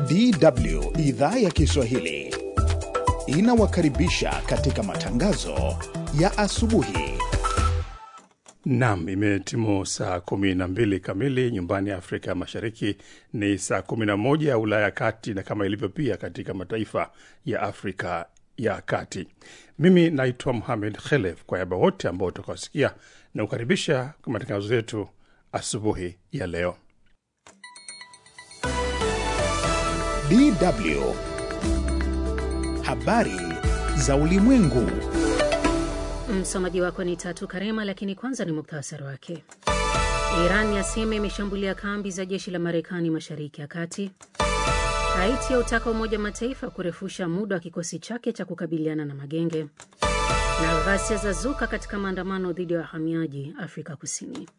DW idhaa ya Kiswahili inawakaribisha katika matangazo ya asubuhi. Nam, imetimu saa kumi na mbili kamili nyumbani Afrika Mashariki, ni saa kumi na moja ya Ulaya ya Kati, na kama ilivyo pia katika mataifa ya Afrika ya Kati. Mimi naitwa Muhamed Khelef, kwa niaba wote ambao utakawasikia na kukaribisha kwa matangazo yetu asubuhi ya leo. DW habari za ulimwengu. Msomaji wako ni Tatu Karema, lakini kwanza ni muktasari wake. Iran yasema imeshambulia kambi za jeshi la Marekani mashariki ya kati. Haiti yautaka Umoja wa Mataifa kurefusha muda wa kikosi chake cha kukabiliana na magenge, na ghasia za zuka katika maandamano dhidi ya wahamiaji Afrika Kusini.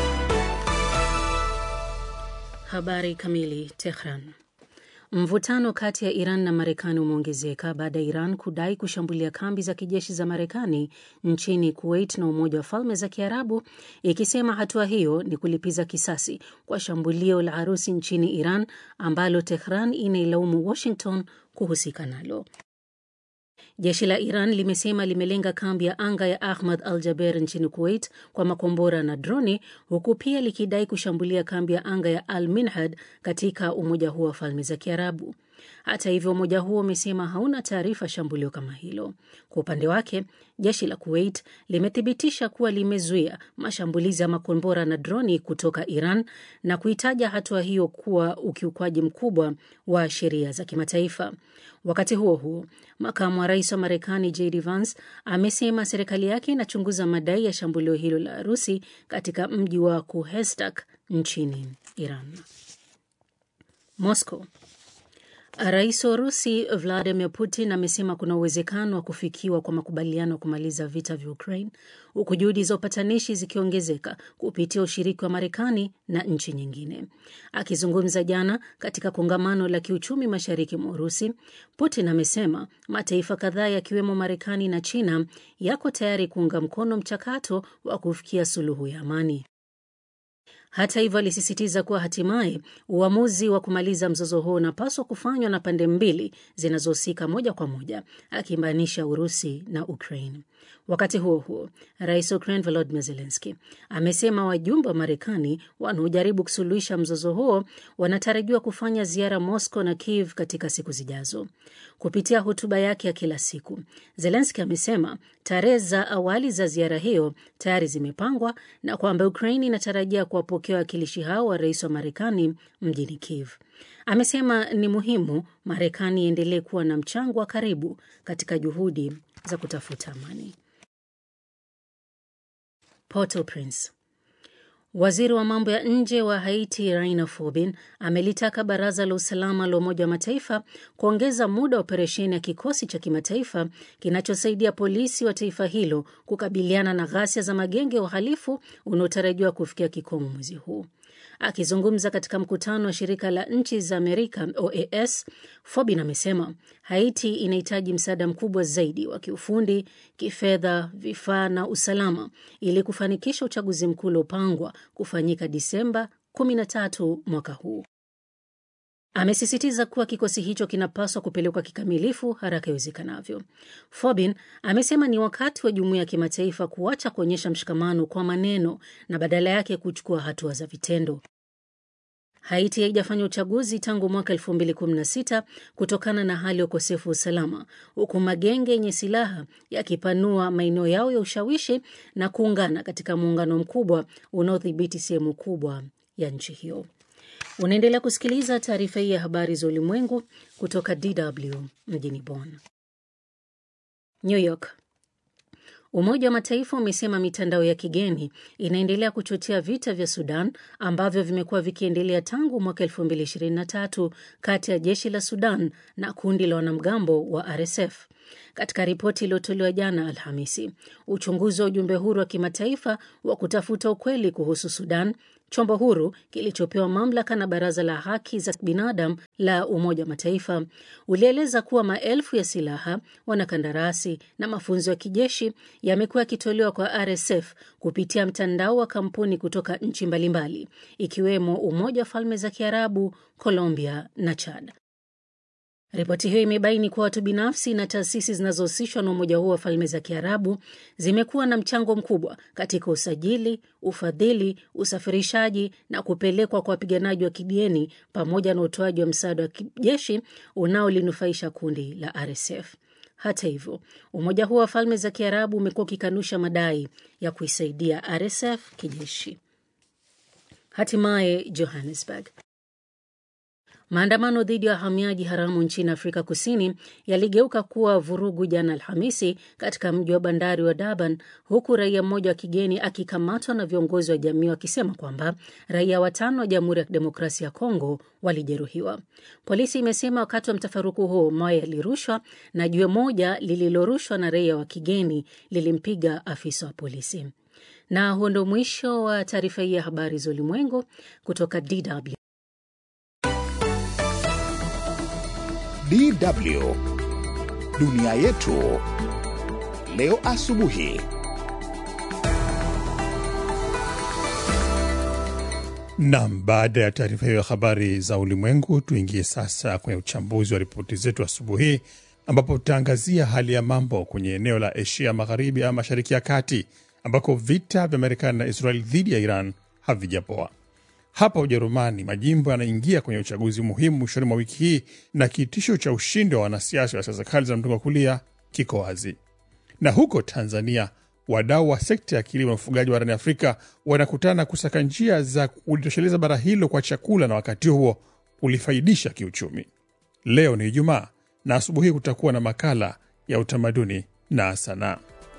Habari kamili. Tehran. Mvutano kati ya Iran na Marekani umeongezeka baada ya Iran kudai kushambulia kambi za kijeshi za Marekani nchini Kuwait na Umoja wa Falme za Kiarabu, ikisema hatua hiyo ni kulipiza kisasi kwa shambulio la harusi nchini Iran ambalo Tehran inailaumu Washington kuhusika nalo. Jeshi la Iran limesema limelenga kambi ya anga ya Ahmad al Jaber nchini Kuwait kwa makombora na droni, huku pia likidai kushambulia kambi ya anga ya Al Minhad katika Umoja huo wa Falme za Kiarabu. Hata hivyo, umoja huo umesema hauna taarifa shambulio kama hilo. Kwa upande wake, jeshi la Kuwait limethibitisha kuwa limezuia mashambulizi ya makombora na droni kutoka Iran na kuitaja hatua hiyo kuwa ukiukwaji mkubwa wa sheria za kimataifa. Wakati huo huo, makamu wa rais wa Marekani JD Vance amesema serikali yake inachunguza madai ya shambulio hilo la Urusi katika mji wa Kuhestak nchini Iran. Moscow. Rais wa Urusi Vladimir Putin amesema kuna uwezekano wa kufikiwa kwa makubaliano ya kumaliza vita vya Ukraine, huku juhudi za upatanishi zikiongezeka kupitia ushiriki wa Marekani na nchi nyingine. Akizungumza jana katika kongamano la kiuchumi mashariki mwa Urusi, Putin amesema mataifa kadhaa yakiwemo Marekani na China yako tayari kuunga mkono mchakato wa kufikia suluhu ya amani. Hata hivyo alisisitiza kuwa hatimaye uamuzi wa kumaliza mzozo huo unapaswa kufanywa na pande mbili zinazohusika moja kwa moja, akimaanisha Urusi na Ukraine. Wakati huo huo, rais wa Ukraine Volodymyr Zelensky amesema wajumbe wa Marekani wanaojaribu kusuluhisha mzozo huo wanatarajiwa kufanya ziara Moscow na Kiev katika siku zijazo. Kupitia hotuba yake ya kila siku, Zelensky amesema tarehe za awali za ziara hiyo tayari zimepangwa na kwamba Ukraine inatarajia kuwapokea wawakilishi hao wa rais wa Marekani mjini Kiev. Amesema ni muhimu Marekani iendelee kuwa na mchango wa karibu katika juhudi za kutafuta amani. Port-au-Prince. Waziri wa mambo ya nje wa Haiti Raina Fobin amelitaka baraza la usalama la Umoja wa Mataifa kuongeza muda wa operesheni ya kikosi cha kimataifa kinachosaidia polisi wa taifa hilo kukabiliana na ghasia za magenge ya uhalifu unaotarajiwa kufikia kikomo mwezi huu. Akizungumza katika mkutano wa shirika la nchi za Amerika OAS, Fobin amesema Haiti inahitaji msaada mkubwa zaidi wa kiufundi, kifedha, vifaa na usalama ili kufanikisha uchaguzi mkuu uliopangwa kufanyika Disemba 13 mwaka huu. Amesisitiza kuwa kikosi hicho kinapaswa kupelekwa kikamilifu haraka iwezekanavyo. Fobin amesema ni wakati wa jumuiya ya kimataifa kuacha kuonyesha mshikamano kwa maneno na badala yake kuchukua hatua za vitendo. Haiti haijafanya uchaguzi tangu mwaka 2016 kutokana na hali ya ukosefu wa usalama, huku magenge yenye silaha yakipanua maeneo yao ya ushawishi na kuungana katika muungano mkubwa unaodhibiti sehemu kubwa ya nchi hiyo. Unaendelea kusikiliza taarifa hii ya habari za ulimwengu kutoka DW mjini Bonn. New York. Umoja wa Mataifa umesema mitandao ya kigeni inaendelea kuchochea vita vya Sudan ambavyo vimekuwa vikiendelea tangu mwaka 2023 kati ya jeshi la Sudan na kundi la wanamgambo wa RSF. Katika ripoti iliyotolewa jana Alhamisi, uchunguzi wa ujumbe huru wa kimataifa wa kutafuta ukweli kuhusu Sudan chombo huru kilichopewa mamlaka na Baraza la Haki za Binadamu la Umoja wa Mataifa ulieleza kuwa maelfu ya silaha, wanakandarasi na mafunzo ya kijeshi yamekuwa yakitolewa kwa RSF kupitia mtandao wa kampuni kutoka nchi mbalimbali ikiwemo Umoja wa Falme za Kiarabu, Colombia na Chad. Ripoti hiyo imebaini kuwa watu binafsi na taasisi zinazohusishwa na umoja huo wa falme za Kiarabu zimekuwa na mchango mkubwa katika usajili, ufadhili, usafirishaji na kupelekwa kwa wapiganaji wa kigeni pamoja na utoaji wa msaada wa kijeshi unaolinufaisha kundi la RSF. Hata hivyo, umoja huo wa falme za Kiarabu umekuwa ukikanusha madai ya kuisaidia RSF kijeshi. Hatimaye Johannesburg. Maandamano dhidi ya wahamiaji haramu nchini Afrika Kusini yaligeuka kuwa vurugu jana Alhamisi katika mji wa bandari wa Durban, huku raia mmoja wa kigeni akikamatwa na viongozi wa jamii wakisema kwamba raia watano wa Jamhuri ya Kidemokrasia ya Kongo walijeruhiwa. Polisi imesema wakati wa mtafaruku huo mawe yalirushwa na jiwe moja lililorushwa na raia wa kigeni lilimpiga afisa wa polisi. Na huo ndo mwisho wa taarifa hii ya habari za ulimwengu kutoka DW. DW dunia yetu leo asubuhi. Nam, baada ya taarifa hiyo ya habari za ulimwengu, tuingie sasa kwenye uchambuzi wa ripoti zetu asubuhi hii, ambapo tutaangazia hali ya mambo kwenye eneo la Asia Magharibi ama Mashariki ya Kati, ambako vita vya Marekani na Israel dhidi ya Iran havijapoa. Hapa Ujerumani, majimbo yanaingia kwenye uchaguzi muhimu mwishoni mwa wiki hii na kitisho cha ushindi wa wanasiasa wa siasa kali za mrengo wa kulia kiko wazi. Na huko Tanzania, wadau wa sekta ya kilimo na ufugaji barani Afrika wanakutana kusaka njia za kulitosheleza bara hilo kwa chakula na wakati huo kulifaidisha kiuchumi. Leo ni Ijumaa na asubuhi hii kutakuwa na makala ya utamaduni na sanaa.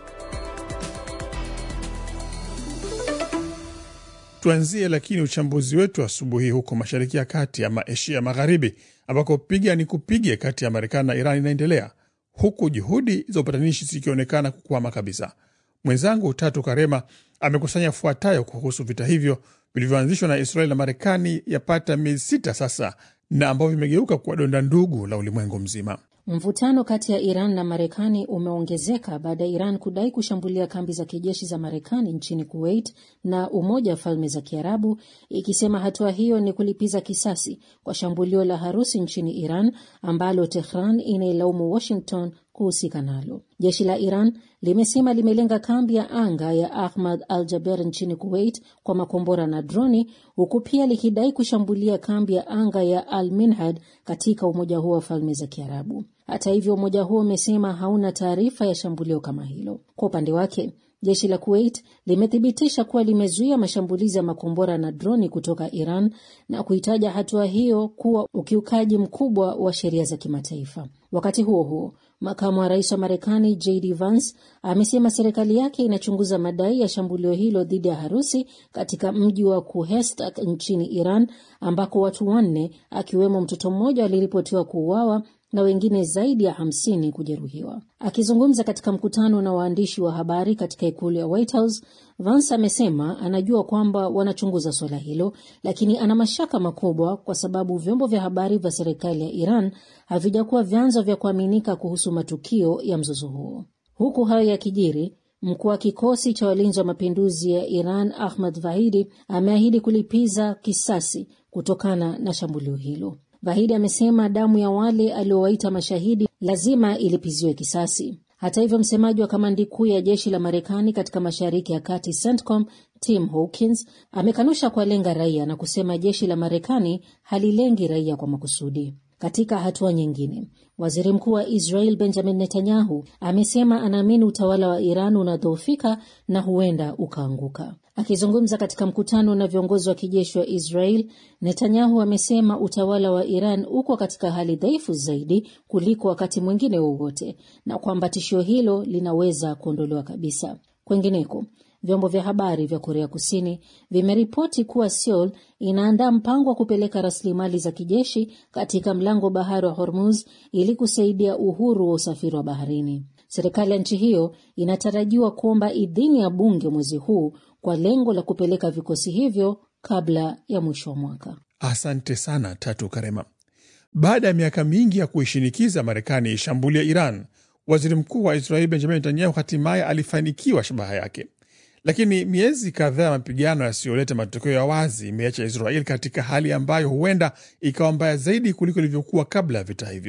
Tuanzie lakini uchambuzi wetu asubuhi huko Mashariki ya Kati ama Asia Magharibi, ambako piga ni kupige kati ya Marekani na Iran inaendelea huku juhudi za upatanishi zikionekana kukwama kabisa. Mwenzangu Tatu Karema amekusanya fuatayo kuhusu vita hivyo vilivyoanzishwa na Israeli na Marekani yapata miezi sita sasa na ambavyo vimegeuka kuwa donda ndugu la ulimwengu mzima. Mvutano kati ya Iran na Marekani umeongezeka baada ya Iran kudai kushambulia kambi za kijeshi za Marekani nchini Kuwait na Umoja wa Falme za Kiarabu, ikisema hatua hiyo ni kulipiza kisasi kwa shambulio la harusi nchini Iran ambalo Tehran inailaumu Washington kuhusika nalo. Jeshi la Iran limesema limelenga kambi ya anga ya Ahmad al Jaber nchini Kuwait kwa makombora na droni, huku pia likidai kushambulia kambi ya anga ya Al Minhad katika Umoja huo wa Falme za Kiarabu. Hata hivyo, umoja huo umesema hauna taarifa ya shambulio kama hilo. Kwa upande wake jeshi la Kuwait limethibitisha kuwa limezuia mashambulizi ya makombora na droni kutoka Iran na kuitaja hatua hiyo kuwa ukiukaji mkubwa wa sheria za kimataifa. Wakati huo huo, makamu wa rais wa Marekani JD Vance amesema serikali yake inachunguza madai ya shambulio hilo dhidi ya harusi katika mji wa Kuhestak nchini Iran, ambako watu wanne akiwemo mtoto mmoja waliripotiwa kuuawa na wengine zaidi ya hamsini kujeruhiwa. Akizungumza katika mkutano na waandishi wa habari katika ikulu ya White House, Vance amesema anajua kwamba wanachunguza suala hilo, lakini ana mashaka makubwa kwa sababu vyombo vya habari vya serikali ya Iran havijakuwa vyanzo vya kuaminika kuhusu matukio ya mzozo huo. Huku hayo yakijiri, mkuu wa kikosi cha walinzi wa mapinduzi ya Iran Ahmad Vahidi ameahidi kulipiza kisasi kutokana na shambulio hilo. Vahidi amesema damu ya wale aliowaita mashahidi lazima ilipiziwe kisasi. Hata hivyo, msemaji wa kamandi kuu ya jeshi la Marekani katika mashariki ya kati CENTCOM Tim Hawkins amekanusha kuwalenga raia na kusema jeshi la Marekani halilengi raia kwa makusudi. Katika hatua nyingine, waziri mkuu wa Israel Benjamin Netanyahu amesema anaamini utawala wa Iran unadhoofika na huenda ukaanguka. Akizungumza katika mkutano na viongozi wa kijeshi wa Israel, Netanyahu amesema utawala wa Iran uko katika hali dhaifu zaidi kuliko wakati mwingine wowote na kwamba tishio hilo linaweza kuondolewa kabisa. Kwengineko, vyombo vya habari vya Korea Kusini vimeripoti kuwa Seoul inaandaa mpango wa kupeleka rasilimali za kijeshi katika mlango bahari wa Hormuz ili kusaidia uhuru wa usafiri wa baharini. Serikali ya nchi hiyo inatarajiwa kuomba idhini ya bunge mwezi huu kwa lengo la kupeleka vikosi hivyo kabla ya mwisho wa mwaka. Asante sana Tatu Karema. Baada ya miaka mingi ya kuishinikiza Marekani ishambulia Iran, waziri mkuu wa Israeli Benjamin Netanyahu hatimaye alifanikiwa shabaha yake, lakini miezi kadhaa ya mapigano yasiyoleta matokeo ya wazi imeacha Israeli katika hali ambayo huenda ikawa mbaya zaidi kuliko ilivyokuwa kabla ya vita hivyo.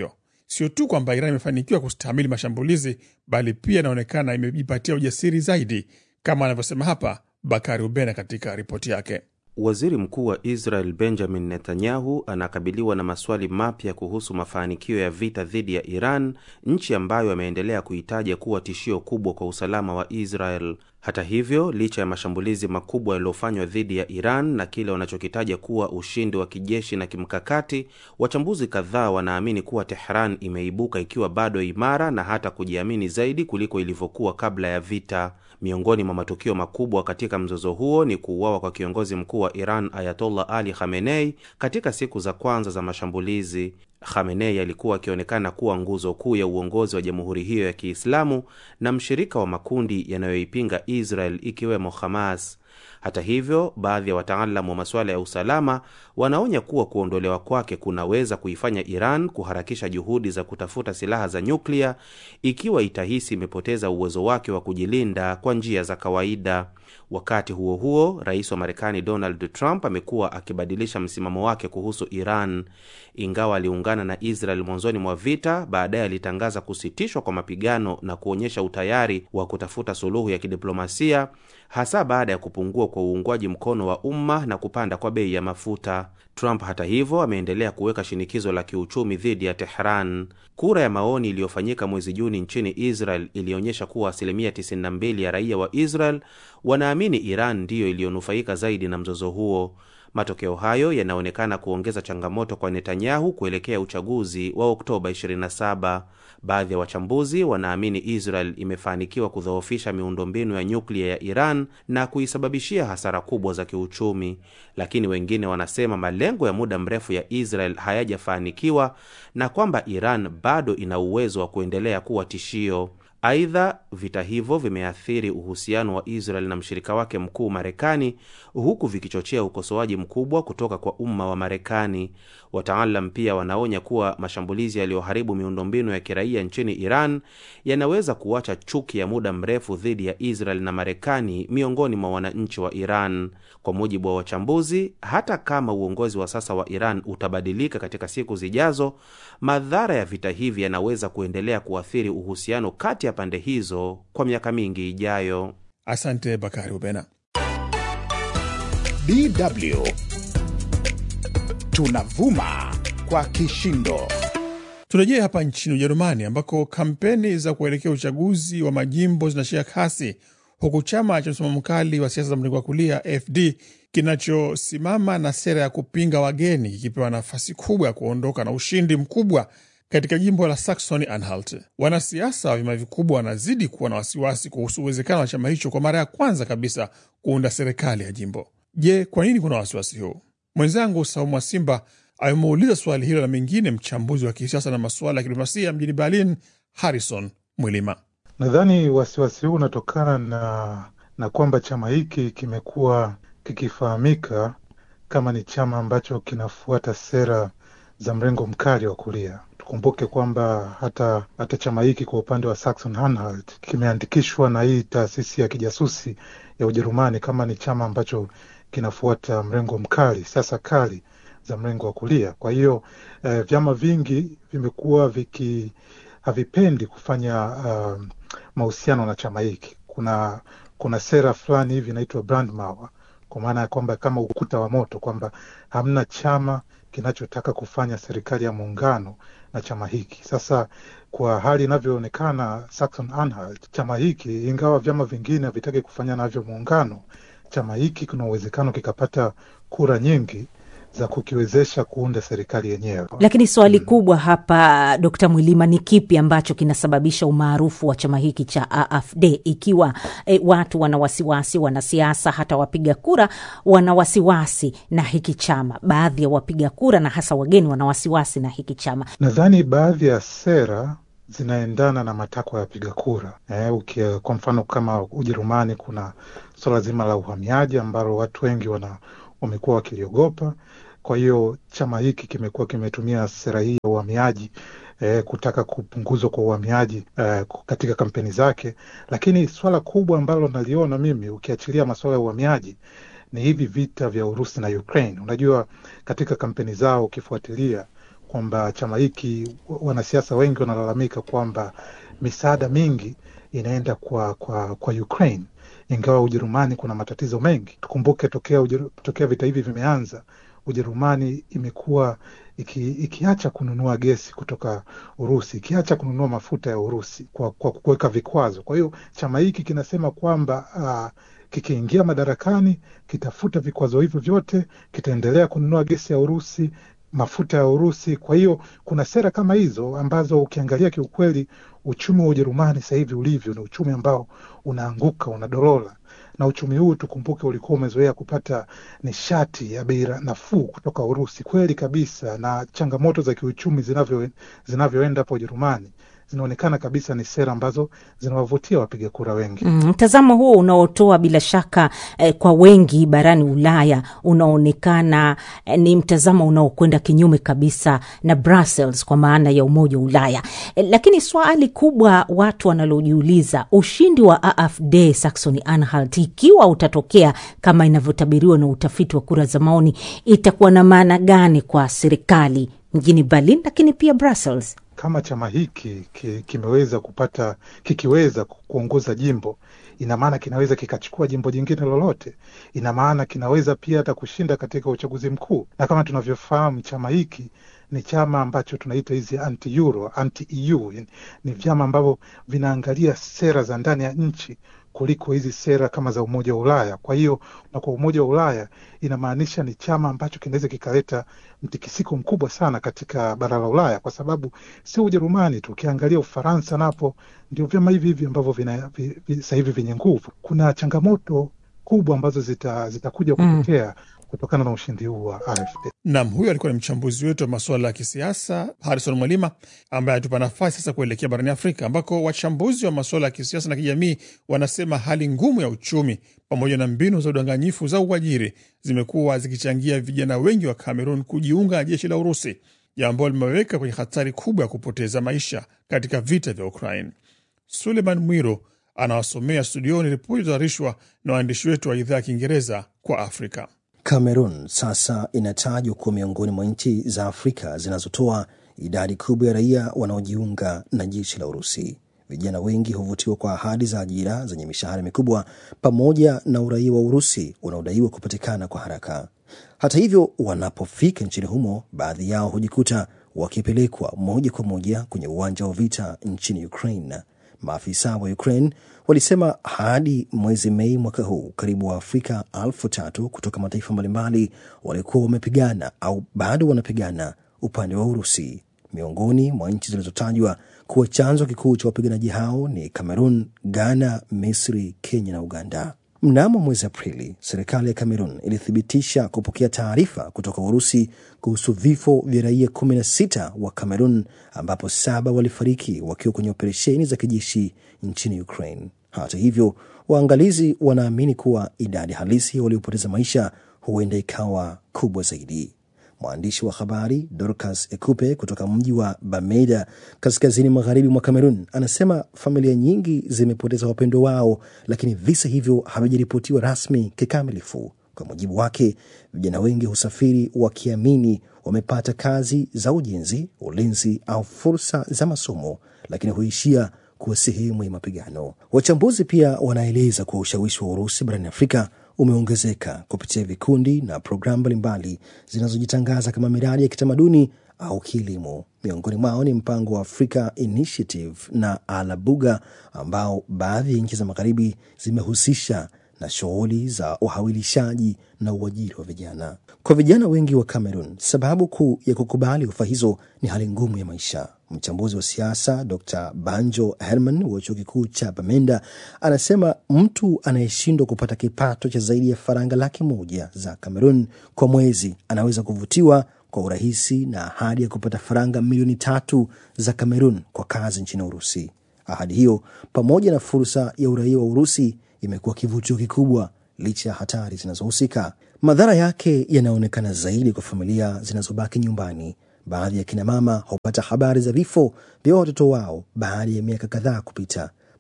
sio tu kwamba Iran imefanikiwa kustahimili mashambulizi, bali pia inaonekana imejipatia ujasiri zaidi, kama anavyosema hapa Bakari Ubena katika ripoti yake. Waziri Mkuu wa Israel Benjamin Netanyahu anakabiliwa na maswali mapya kuhusu mafanikio ya vita dhidi ya Iran, nchi ambayo ameendelea kuitaja kuwa tishio kubwa kwa usalama wa Israel. Hata hivyo, licha ya mashambulizi makubwa yaliyofanywa dhidi ya Iran na kile wanachokitaja kuwa ushindi wa kijeshi na kimkakati, wachambuzi kadhaa wanaamini kuwa Tehran imeibuka ikiwa bado imara na hata kujiamini zaidi kuliko ilivyokuwa kabla ya vita. Miongoni mwa matukio makubwa katika mzozo huo ni kuuawa kwa kiongozi mkuu wa Iran Ayatollah Ali Khamenei katika siku za kwanza za mashambulizi. Khamenei alikuwa akionekana kuwa nguzo kuu ya uongozi wa jamhuri hiyo ya Kiislamu na mshirika wa makundi yanayoipinga Israel ikiwemo Hamas. Hata hivyo, baadhi ya wataalamu wa masuala ya usalama wanaonya kuwa kuondolewa kwake kunaweza kuifanya Iran kuharakisha juhudi za kutafuta silaha za nyuklia ikiwa itahisi imepoteza uwezo wake wa kujilinda kwa njia za kawaida. Wakati huo huo, rais wa Marekani Donald Trump amekuwa akibadilisha msimamo wake kuhusu Iran. Ingawa aliungana na Israel mwanzoni mwa vita, baadaye alitangaza kusitishwa kwa mapigano na kuonyesha utayari wa kutafuta suluhu ya kidiplomasia, hasa baada ya kupungua kwa uungwaji mkono wa umma na kupanda kwa bei ya mafuta. Trump hata hivyo ameendelea kuweka shinikizo la kiuchumi dhidi ya Tehran. Kura ya maoni iliyofanyika mwezi Juni nchini Israel ilionyesha kuwa asilimia 92 ya raia wa Israel wanaamini Iran ndiyo iliyonufaika zaidi na mzozo huo. Matokeo hayo yanaonekana kuongeza changamoto kwa Netanyahu kuelekea uchaguzi wa Oktoba 27. Baadhi ya wachambuzi wanaamini Israel imefanikiwa kudhoofisha miundombinu ya nyuklia ya Iran na kuisababishia hasara kubwa za kiuchumi, lakini wengine wanasema malengo ya muda mrefu ya Israel hayajafanikiwa na kwamba Iran bado ina uwezo wa kuendelea kuwa tishio. Aidha, vita hivyo vimeathiri uhusiano wa Israel na mshirika wake mkuu Marekani, huku vikichochea ukosoaji mkubwa kutoka kwa umma wa Marekani. Wataalam pia wanaonya kuwa mashambulizi yaliyoharibu miundombinu ya kiraia nchini Iran yanaweza kuacha chuki ya muda mrefu dhidi ya Israel na Marekani miongoni mwa wananchi wa Iran. Kwa mujibu wa wachambuzi, hata kama uongozi wa sasa wa Iran utabadilika katika siku zijazo, madhara ya vita hivi yanaweza kuendelea kuathiri uhusiano kati ya pande hizo kwa miaka mingi ijayo. Asante Bakari Ubena. DW tunavuma kwa kishindo. Turejee hapa nchini Ujerumani ambako kampeni za kuelekea uchaguzi wa majimbo zinashika kasi huku chama cha msimamo mkali wa siasa za mrengo wa kulia AfD kinachosimama na sera ya kupinga wageni kikipewa nafasi kubwa ya kuondoka na ushindi mkubwa katika jimbo la Saxony Anhalt. Wanasiasa wa vyama vikubwa wanazidi kuwa na wasiwasi kuhusu uwezekano wa chama hicho kwa mara ya kwanza kabisa kuunda serikali ya jimbo. Je, kwa nini kuna wasiwasi huu? Mwenzangu Saumu wa Simba amemuuliza swali hilo na mengine mchambuzi wa kisiasa na masuala ya kidiplomasia mjini Berlin, Harrison Mwilima. Nadhani wasiwasi huu unatokana na na kwamba chama hiki kimekuwa kikifahamika kama ni chama ambacho kinafuata sera za mrengo mkali wa kulia. Tukumbuke kwamba hata hata chama hiki kwa upande wa Saxon Anhalt kimeandikishwa na hii taasisi ya kijasusi ya Ujerumani kama ni chama ambacho kinafuata mrengo mkali, siasa kali za mrengo wa kulia. Kwa hiyo eh, vyama vingi vimekuwa viki havipendi kufanya uh, mahusiano na chama hiki. Kuna kuna sera fulani hivi inaitwa Brandmauer, kwa maana ya kwamba kama ukuta wa moto, kwamba hamna chama kinachotaka kufanya serikali ya muungano na chama hiki. Sasa kwa hali inavyoonekana Saxon Anhalt, chama hiki ingawa vyama vingine havitaki kufanya navyo muungano, chama hiki kuna uwezekano kikapata kura nyingi za kukiwezesha kuunda serikali yenyewe. Lakini swali kubwa hapa, Dkt. Mwilima, ni kipi ambacho kinasababisha umaarufu wa chama hiki cha AfD ikiwa e, watu wana wasiwasi, wanasiasa hata wapiga kura wana wasiwasi na hiki chama? Baadhi ya wapiga kura na hasa wageni wana wasiwasi na hiki chama. Nadhani baadhi ya sera zinaendana na matakwa ya wapiga kura. Eh, ukia, kwa mfano kama Ujerumani kuna suala zima la uhamiaji ambalo watu wengi wana wamekuwa wakiliogopa. Kwa hiyo chama hiki kimekuwa kimetumia sera hii ya uhamiaji eh, kutaka kupunguzwa kwa uhamiaji eh, katika kampeni zake. Lakini swala kubwa ambalo naliona mimi, ukiachilia masuala ya uhamiaji, ni hivi vita vya Urusi na Ukraine. Unajua, katika kampeni zao ukifuatilia kwamba chama hiki, wanasiasa wengi wanalalamika kwamba misaada mingi inaenda kwa kwa kwa Ukraine, ingawa Ujerumani kuna matatizo mengi. Tukumbuke tokea Ujeru, tokea vita hivi vimeanza, Ujerumani imekuwa iki, ikiacha kununua gesi kutoka Urusi, ikiacha kununua mafuta ya Urusi kwa, kwa kuweka vikwazo. Kwa hiyo chama hiki kinasema kwamba uh, kikiingia madarakani kitafuta vikwazo hivyo vyote, kitaendelea kununua gesi ya Urusi, mafuta ya Urusi. Kwa hiyo kuna sera kama hizo ambazo ukiangalia kiukweli, uchumi wa Ujerumani sasa hivi ulivyo ni uchumi ambao unaanguka, unadorola na uchumi huu tukumbuke, ulikuwa umezoea kupata nishati ya bei nafuu kutoka Urusi. Kweli kabisa, na changamoto za kiuchumi zinavyo zinavyoenda hapo Ujerumani zinaonekana kabisa ni sera ambazo zinawavutia wapiga kura wengi. Mtazamo mm, huo unaotoa bila shaka eh, kwa wengi barani Ulaya unaonekana eh, ni mtazamo unaokwenda kinyume kabisa na Brussels kwa maana ya Umoja wa Ulaya eh, lakini swali kubwa watu wanalojiuliza, ushindi wa AfD Saxony Anhalt ikiwa utatokea kama inavyotabiriwa na utafiti wa kura za maoni, itakuwa na maana gani kwa serikali mjini Berlin lakini pia Brussels? Kama chama hiki ki, kimeweza kupata kikiweza kuongoza jimbo, ina maana kinaweza kikachukua jimbo jingine lolote. Ina maana kinaweza pia hata kushinda katika uchaguzi mkuu, na kama tunavyofahamu chama hiki ni chama ambacho tunaita hizi anti euro, anti EU, ni vyama ambavyo vinaangalia sera za ndani ya nchi kuliko hizi sera kama za Umoja wa Ulaya. Kwa hiyo na kwa Umoja wa Ulaya inamaanisha ni chama ambacho kinaweza kikaleta mtikisiko mkubwa sana katika bara la Ulaya, kwa sababu sio Ujerumani tu, ukiangalia Ufaransa napo ndio vyama hivi hivi ambavyo sasa hivi vyenye nguvu. Kuna changamoto kubwa ambazo zitakuja zita kutokea mm kutokana na ushindi huu wa AfD. Nam, huyo alikuwa ni mchambuzi wetu wa masuala ya kisiasa Harrison Mwalima, ambaye atupa nafasi sasa kuelekea barani Afrika, ambako wachambuzi wa masuala ya kisiasa na kijamii wanasema hali ngumu ya uchumi pamoja na mbinu za udanganyifu za uajiri zimekuwa zikichangia vijana wengi wa Cameroon kujiunga na jeshi la Urusi, jambo limeweka kwenye hatari kubwa ya kupoteza maisha katika vita vya Ukraine. Suleiman Mwiro anawasomea studioni ripoti zilizotayarishwa na waandishi wetu wa idhaa ya Kiingereza kwa Afrika. Cameroon sasa inatajwa kuwa miongoni mwa nchi za Afrika zinazotoa idadi kubwa ya raia wanaojiunga na jeshi la Urusi. Vijana wengi huvutiwa kwa ahadi za ajira zenye mishahara mikubwa pamoja na uraia wa Urusi unaodaiwa kupatikana kwa haraka. Hata hivyo, wanapofika nchini humo, baadhi yao hujikuta wakipelekwa moja kwa moja kwenye uwanja wa vita nchini Ukraine. Maafisa wa Ukraine walisema hadi mwezi Mei mwaka huu karibu Waafrika elfu tatu kutoka mataifa mbalimbali walikuwa wamepigana au bado wanapigana upande wa Urusi. Miongoni mwa nchi zilizotajwa kuwa chanzo kikuu cha wapiganaji hao ni Cameroon, Ghana, Misri, Kenya na Uganda. Mnamo mwezi Aprili, serikali ya Cameroon ilithibitisha kupokea taarifa kutoka Urusi kuhusu vifo vya raia 16 wa Cameroon, ambapo saba walifariki wakiwa kwenye operesheni za kijeshi nchini Ukraine. Hata hivyo, waangalizi wanaamini kuwa idadi halisi waliopoteza maisha huenda ikawa kubwa zaidi. Mwandishi wa habari Dorcas Ekupe kutoka mji wa Bamenda kaskazini magharibi mwa Kamerun anasema familia nyingi zimepoteza wapendo wao, lakini visa hivyo havijaripotiwa rasmi kikamilifu. Kwa mujibu wake, vijana wengi husafiri wakiamini wamepata kazi za ujenzi, ulinzi au fursa za masomo, lakini huishia kuwa sehemu ya mapigano. Wachambuzi pia wanaeleza kuwa ushawishi wa Urusi barani Afrika umeongezeka kupitia vikundi na programu mbalimbali zinazojitangaza kama miradi ya kitamaduni au kilimo. Miongoni mwao ni mpango wa Africa Initiative na Alabuga ambao baadhi ya nchi za magharibi zimehusisha na shughuli za uhawilishaji na uajiri wa vijana. Kwa vijana wengi wa Cameroon, sababu kuu ya kukubali ofa hizo ni hali ngumu ya maisha. Mchambuzi wa siasa Dr Banjo Herman wa chuo kikuu cha Bamenda anasema mtu anayeshindwa kupata kipato cha zaidi ya faranga laki moja za Cameroon kwa mwezi anaweza kuvutiwa kwa urahisi na ahadi ya kupata faranga milioni tatu za Cameroon kwa kazi nchini Urusi. Ahadi hiyo pamoja na fursa ya uraia wa Urusi imekuwa kivutio kikubwa licha ya hatari zinazohusika. Madhara yake yanaonekana zaidi kwa familia zinazobaki nyumbani. Baadhi ya kinamama hupata habari za vifo vya watoto wao baada ya miaka kadhaa kupita.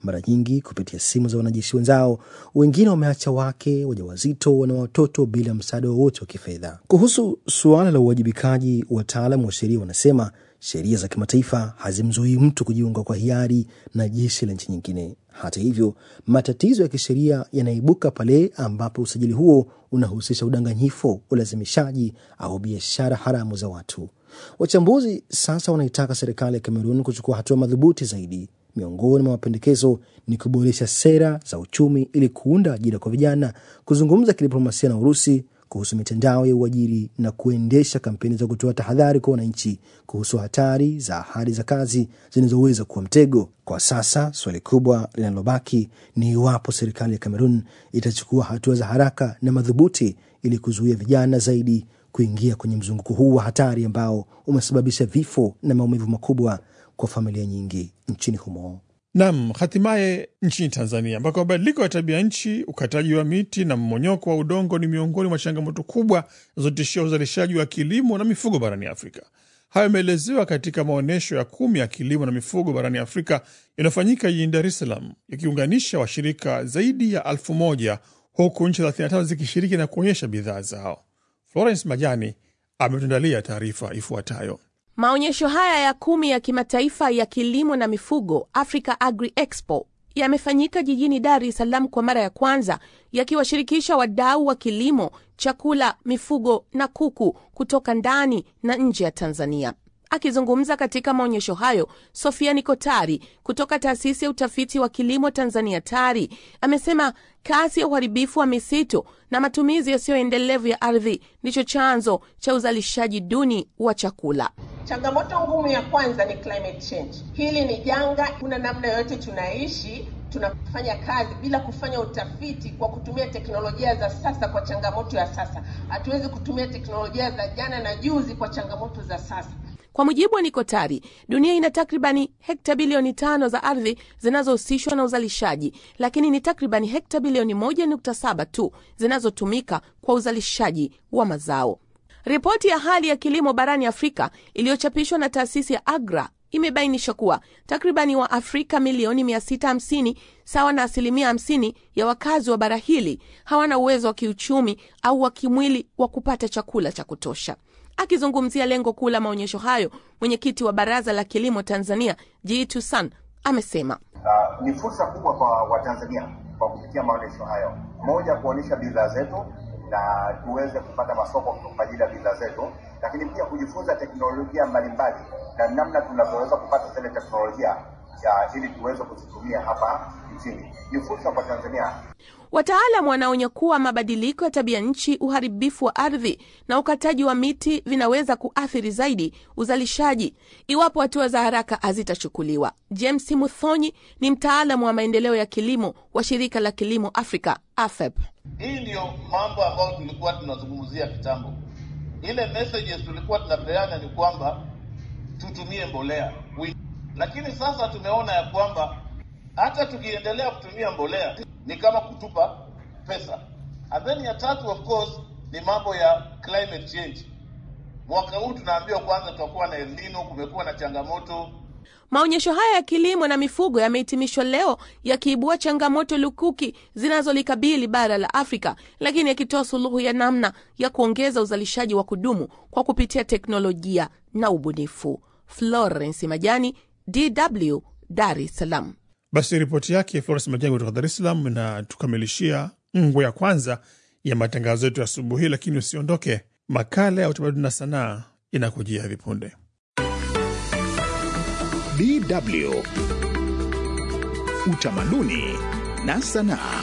mara nyingi kupitia simu za wanajeshi wenzao. Wengine wameacha wake, wajawazito na watoto bila msaada wowote wa kifedha. Kuhusu suala la uwajibikaji, wataalam wa sheria wanasema sheria za kimataifa hazimzuii mtu kujiunga kwa hiari na jeshi la nchi nyingine. Hata hivyo, matatizo ya kisheria yanaibuka pale ambapo usajili huo unahusisha udanganyifu, ulazimishaji au biashara haramu za watu. Wachambuzi sasa wanaitaka serikali ya Kamerun kuchukua hatua madhubuti zaidi. Miongoni mwa mapendekezo ni kuboresha sera za uchumi ili kuunda ajira kwa vijana, kuzungumza kidiplomasia na Urusi kuhusu mitandao ya uajiri na kuendesha kampeni za kutoa tahadhari kwa wananchi kuhusu hatari za ahadi za kazi zinazoweza kuwa mtego. Kwa sasa swali kubwa linalobaki ni iwapo serikali ya Kamerun itachukua hatua za haraka na madhubuti ili kuzuia vijana zaidi kuingia kwenye mzunguko huu wa hatari ambao umesababisha vifo na maumivu makubwa kwa familia nyingi nchini humo. Nam, hatimaye nchini Tanzania ambako mabadiliko ya tabia nchi, ukataji wa miti na mmonyoko wa udongo ni miongoni mwa changamoto kubwa zinazotishia uzalishaji wa kilimo na mifugo barani Afrika. Hayo yameelezewa katika maonyesho ya kumi ya kilimo na mifugo barani Afrika yanayofanyika jijini Dar es Salaam, yakiunganisha washirika zaidi ya elfu moja huku nchi 35 zikishiriki na kuonyesha bidhaa zao. Florence Majani ametuandalia taarifa ifuatayo. Maonyesho haya ya kumi ya kimataifa ya kilimo na mifugo Africa Agri Expo yamefanyika jijini Dar es Salaam kwa mara ya kwanza, yakiwashirikisha wadau wa kilimo, chakula, mifugo na kuku kutoka ndani na nje ya Tanzania. Akizungumza katika maonyesho hayo, Sofia Nikotari kutoka taasisi ya utafiti wa kilimo Tanzania TARI amesema kasi ya uharibifu wa misitu na matumizi yasiyoendelevu ya ardhi ndicho chanzo cha uzalishaji duni wa chakula. Changamoto ngumu ya kwanza ni climate change. Hili ni janga, kuna namna yoyote tunaishi tunafanya kazi bila kufanya utafiti kwa kutumia teknolojia za sasa kwa changamoto ya sasa. Hatuwezi kutumia teknolojia za jana na juzi kwa changamoto za sasa. Kwa mujibu wa Nikotari, dunia ina takribani hekta bilioni tano za ardhi zinazohusishwa na uzalishaji, lakini ni takribani hekta bilioni moja nukta saba tu zinazotumika kwa uzalishaji wa mazao. Ripoti ya hali ya kilimo barani Afrika iliyochapishwa na taasisi ya AGRA imebainisha kuwa takribani wa Afrika milioni 650 sawa na asilimia 50 ya wakazi wa bara hili hawana uwezo wa kiuchumi au wa kimwili wa kupata chakula cha kutosha. Akizungumzia lengo kuu la maonyesho hayo, mwenyekiti wa Baraza la Kilimo Tanzania Jitu San amesema uh, ni fursa kubwa kwa Watanzania kwa kupitia maonyesho hayo, moja, kuonyesha bidhaa zetu na tuweze kupata masoko kwa ajili ya bidhaa zetu, lakini pia kujifunza teknolojia mbalimbali na namna tunavyoweza kupata zile teknolojia ya ili tuweze kuzitumia hapa nchini. Ni fursa kwa Tanzania. Wataalam wanaonya kuwa mabadiliko ya tabia nchi, uharibifu wa ardhi na ukataji wa miti vinaweza kuathiri zaidi uzalishaji iwapo hatua za haraka hazitachukuliwa. James Muthonyi ni mtaalamu wa maendeleo ya kilimo wa shirika la kilimo Afrika, AFEP. Hii ndiyo mambo ambayo tulikuwa tunazungumzia kitambo. Ile messages tulikuwa tunapeana ni kwamba tutumie mbolea, lakini sasa tumeona ya kwamba hata tukiendelea kutumia mbolea ni kama kutupa pesa. And then ya tatu of course ni mambo ya climate change. Mwaka huu tunaambiwa kwanza tutakuwa na El Nino, kumekuwa na changamoto. Maonyesho haya ya kilimo na mifugo yamehitimishwa leo yakiibua changamoto lukuki zinazolikabili bara la Afrika, lakini yakitoa suluhu ya namna ya kuongeza uzalishaji wa kudumu kwa kupitia teknolojia na ubunifu. Florence Majani, DW, Dar es Salaam. Basi ripoti yake Florence Majani kutoka Dar es Salaam inatukamilishia ngwe ya kwanza ya matangazo yetu ya asubuhi, lakini usiondoke, makala ya utamaduni na sanaa inakujia hivi punde. DW utamaduni na sanaa.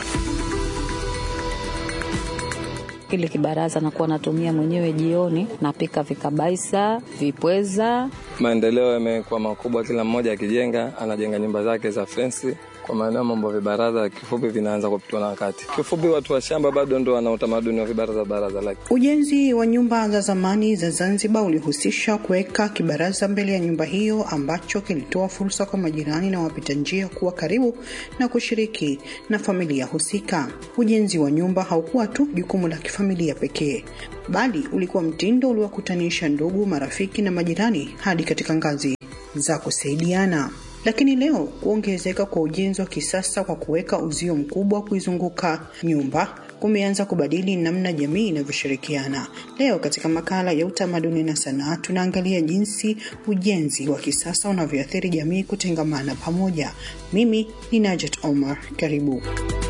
Kile kibaraza nakuwa natumia mwenyewe jioni, napika vikabaisa, vipweza. Maendeleo yamekuwa makubwa, kila mmoja akijenga, anajenga nyumba zake za fensi kwa maeneo mambo ya vibaraza kifupi vinaanza kupitwa na wakati. Kifupi, watu wa shamba bado ndo wana utamaduni wa vibaraza baraza lake. Ujenzi wa nyumba za zamani za Zanzibar ulihusisha kuweka kibaraza mbele ya nyumba hiyo ambacho kilitoa fursa kwa majirani na wapita njia kuwa karibu na kushiriki na familia husika. Ujenzi wa nyumba haukuwa tu jukumu la kifamilia pekee, bali ulikuwa mtindo uliowakutanisha ndugu, marafiki na majirani hadi katika ngazi za kusaidiana. lakini leo kuongezeka kwa ujenzi wa kisasa kwa kuweka uzio mkubwa kuizunguka nyumba kumeanza kubadili namna jamii inavyoshirikiana. Leo katika makala ya utamaduni na sanaa tunaangalia jinsi ujenzi wa kisasa unavyoathiri jamii kutengamana pamoja. Mimi ni Najat Omar, karibu.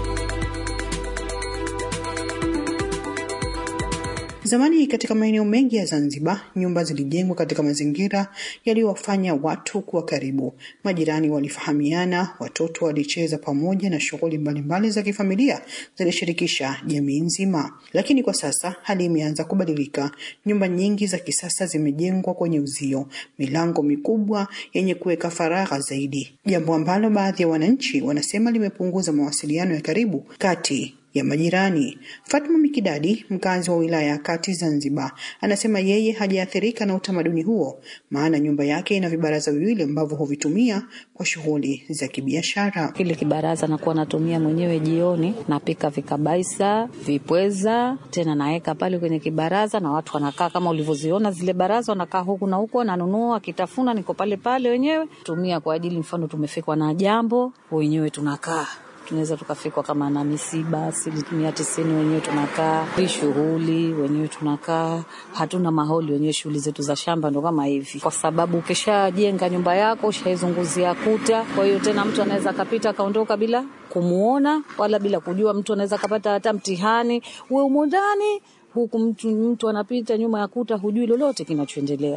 Zamani katika maeneo mengi ya Zanzibar, nyumba zilijengwa katika mazingira yaliyowafanya watu kuwa karibu. Majirani walifahamiana, watoto walicheza pamoja, na shughuli mbalimbali za kifamilia zilishirikisha jamii nzima. Lakini kwa sasa hali imeanza kubadilika. Nyumba nyingi za kisasa zimejengwa kwenye uzio, milango mikubwa yenye kuweka faragha zaidi, jambo ambalo baadhi ya wananchi wanasema limepunguza mawasiliano ya karibu kati ya majirani. Fatma Mikidadi, mkazi wa wilaya ya Kati Zanzibar, anasema yeye hajaathirika na utamaduni huo, maana nyumba yake ina vibaraza viwili ambavyo huvitumia kwa shughuli za kibiashara. Kile kibaraza nakuwa natumia mwenyewe jioni, napika vikabaisa, vipweza, tena naweka pale kwenye kibaraza na watu wanakaa kama ulivyoziona zile baraza, wanakaa huku na huku, wananunua akitafuna, niko pale pale wenyewe tumia kwa ajili, mfano tumefikwa na jambo, wenyewe tunakaa tunaweza tukafikwa kama na misiba asilimia tisini wenyewe tunakaa hii shughuli wenyewe tunakaa hatuna maholi wenyewe shughuli zetu za shamba ndo kama hivi kwa sababu ukishajenga nyumba yako ushaizunguzia kuta kwa hiyo tena mtu anaweza akapita akaondoka bila kumuona wala bila kujua mtu anaweza akapata hata mtihani uwe umo ndani huku mtu, mtu anapita nyuma ya kuta hujui lolote kinachoendelea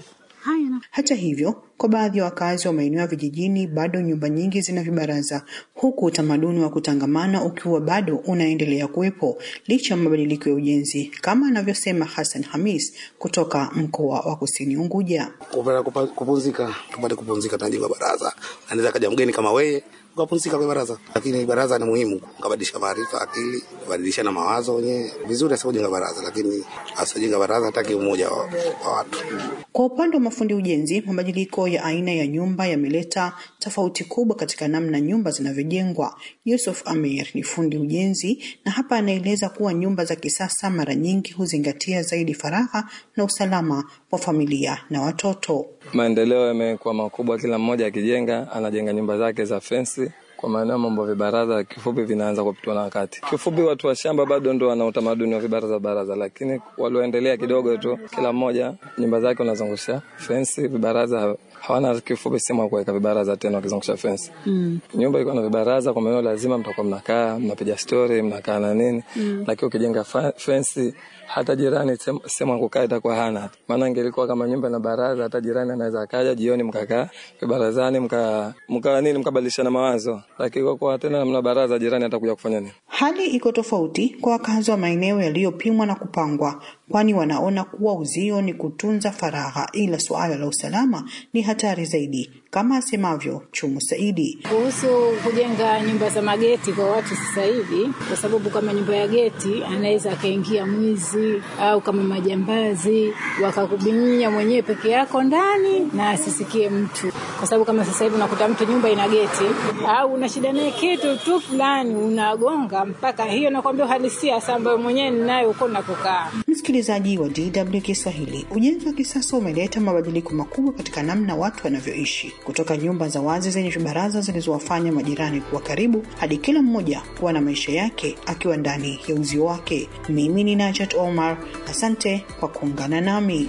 Hata hivyo, kwa baadhi ya wakazi wa maeneo ya vijijini bado nyumba nyingi zina vibaraza, huku utamaduni wa kutangamana ukiwa bado unaendelea kuwepo licha ya mabadiliko ya ujenzi, kama anavyosema Hassan Hamis kutoka mkoa wa Kusini Unguja. kupata kupa- kupumzika, tupate kupumzika, tunajenga baraza. Anaweza kaja mgeni kama wewe ukapumzika kwa baraza, lakini baraza ni muhimu, ukabadilisha maarifa, akili, kubadilishana mawazo wenyewe. Vizuri asipojenga baraza, lakini asipojenga baraza hataki umoja wa, wa watu. Kwa upande wa mafundi ujenzi, mabadiliko ya aina ya nyumba yameleta tofauti kubwa katika namna nyumba zinavyojengwa. Yusuf Amir ni fundi ujenzi na hapa anaeleza kuwa nyumba za kisasa mara nyingi huzingatia zaidi faragha na usalama wa familia na watoto. Maendeleo yamekuwa makubwa, kila mmoja akijenga anajenga nyumba zake za fensi kwa maeneo mambo vibaraza kifupi vinaanza kupitwa na wakati. Kifupi, watu wa shamba bado ndo wana utamaduni wa vibaraza baraza, lakini walioendelea kidogo tu, kila mmoja nyumba zake unazungusha fensi, vibaraza hawana kifupi sehemu ya kuweka vibaraza tena, wakizungusha fensi. mm. Nyumba iko na vibaraza, kwa maeneo lazima mtakuwa mnakaa mnapiga stori mnakaa na nini Mm. lakini ukijenga fa- fensi hata jirani sem- sehemu ya kukaa itakuwa hana. Maana ingelikuwa kama nyumba na baraza, hata jirani anaweza akaja jioni mkakaa vibarazani mka mka nini mkabadilishana mawazo, lakini kwa kuwa tena mna baraza, jirani atakuja kufanya nini? Hali iko tofauti kwa wakazi wa maeneo yaliyopimwa na kupangwa, kwani wanaona kuwa uzio ni kutunza faragha, ila suala la usalama ni hatari zaidi, kama asemavyo Chumu Saidi. Kuhusu kujenga nyumba za mageti kwa watu sasa hivi, kwa sababu kama nyumba ya geti anaweza akaingia mwizi au kama majambazi wakakubinya mwenyewe peke yako ndani na asisikie mtu, kwa sababu kama sasa hivi unakuta mtu nyumba ina geti au una shida naye kitu tu fulani unagonga mpaka hiyo, nakwambia uhalisia sasa ambayo mwenyewe ninayo huko nakukaa. Msikilizaji wa DW Kiswahili, ujenzi wa kisasa umeleta mabadiliko makubwa katika namna watu wanavyoishi, kutoka nyumba za wazi zenye vibaraza zilizowafanya majirani kuwa karibu hadi kila mmoja kuwa na maisha yake akiwa ndani ya uzio wake. Mimi ni Najat Omar, asante kwa kuungana nami.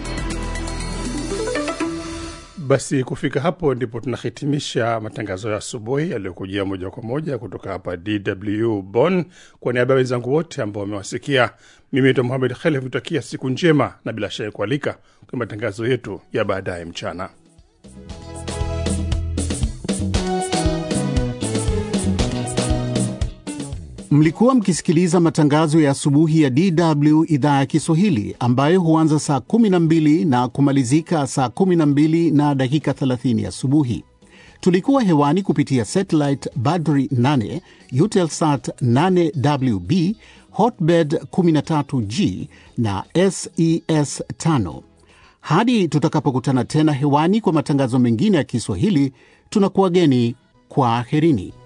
Basi kufika hapo ndipo tunahitimisha matangazo ya asubuhi yaliyokujia moja kwa moja kutoka hapa DW Bonn. Kwa niaba ya wenzangu wote ambao wamewasikia, mimi naitwa Muhamed Khelef, kutakia siku njema na bila shaka kualika kwa matangazo yetu ya baadaye mchana. Mlikuwa mkisikiliza matangazo ya asubuhi ya DW idhaa ya Kiswahili ambayo huanza saa 12 na kumalizika saa 12 na dakika 30 asubuhi. Tulikuwa hewani kupitia satellite Badri 8, Eutelsat 8WB, Hotbird 13G na SES 5. Hadi tutakapokutana tena hewani kwa matangazo mengine ya Kiswahili, tunakuwageni kwa aherini.